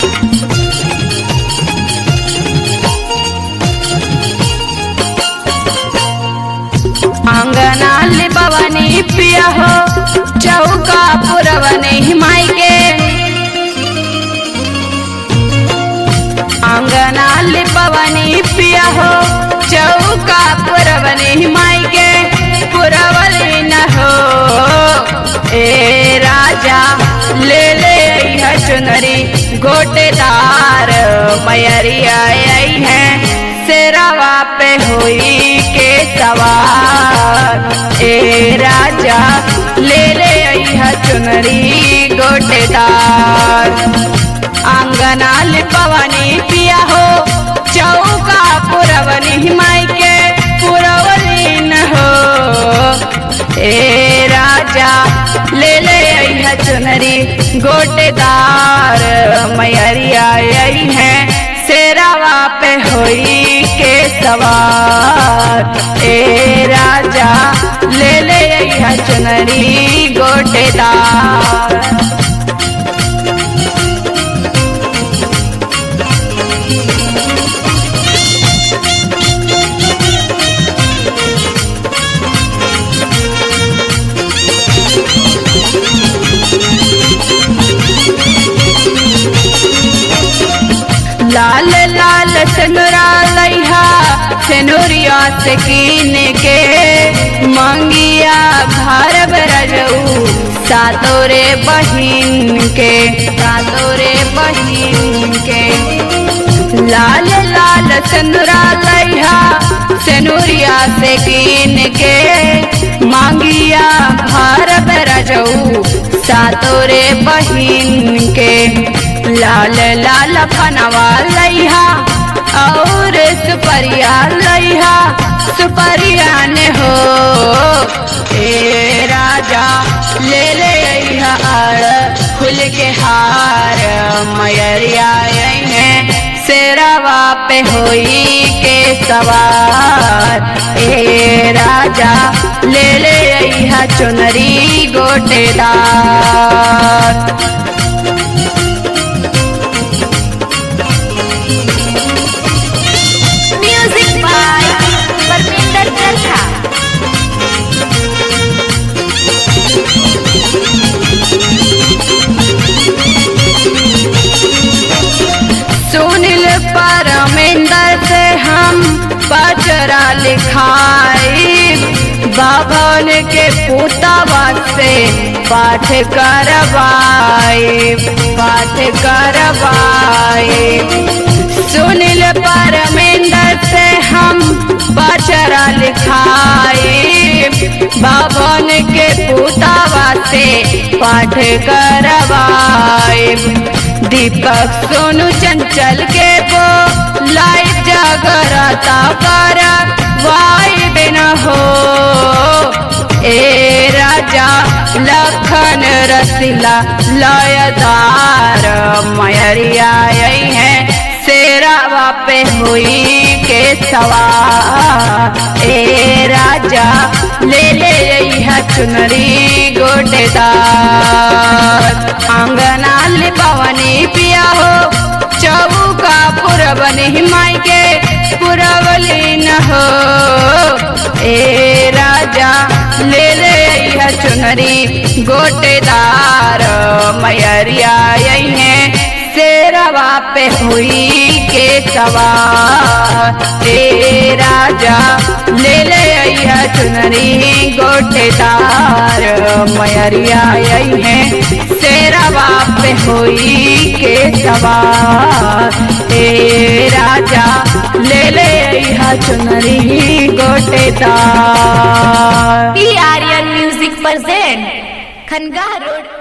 आंगना लिपवनी पिया हो चौका पुरवनी माई के आंगना लिपवनी पिया हो चौका पुरवनी माई के पुरवली न हो ए राजा ले ले अइहा चुनरी गोटेदार मैरिया आई है सेरावा पे हुई के सवार ए राजा ले ले अइहा चुनरी गोटेदार आंगना लिपवनी पिया हो चौका पुरवनी माई के पुरवली न हो ए राजा ले ले अइहा चुनरी गोटेदार मैरिया आई है सेरावा पे होई के सवार ए राजा ले ले अइहा चुनरी गोटेदार लाल लाल सेनुरा लैहा सेनुरिया से कीन के मंगिया भारब रजऊ सातोरे बहिन के सातोरे बहिन के लाल लाल सेनुरा लैहा सेनुरिया से कीन के मांगिया भारब रजऊ सातोरे बहिन के लाल लाल फनवा लैहा और सुपरिया लैहा सुपरिया ने हो ए राजा ले ले अइहा आड़ फूल के हार मयरिया आई है सेरावा पे होई के सवार ए राजा ले ले अइहा चुनरी गोटेदार म्यूजिक बाय परमिंदर चरखा सुनील परमेंदर से हम बजरा लिखाई बाभन के पुतवा से पाठ करवाई पाठ करवाई सुनील परमेंदर से हम बचरा लिखाई बाभन के पुतवा से पाठ करवाई दीपक सोनू चंचल के वो लाइव जागरता कर वाई बिना हो ए राजा लखन रसिला लयदार मयरिया आई है सेरावा पे हुई के सवार ए राजा ले ले अइहा चुनरी गोटेदार आंगना लिपवनी पिया हो चौका पुरबनी माई के पुरवली न हो ए राजा ले ले अइहा चुनरी गोटेदार मैरिया आई है सेरवा पे हुई के सवार ए राजा ले ले अइहा चुनरी गोटेदार मैरिया आई है सेरवा पे हुई के सवार ए राजा ले ले अइहा चुनरी गोटेदार पी आर्यन म्यूजिक प्रेजेंट खनगाह रोड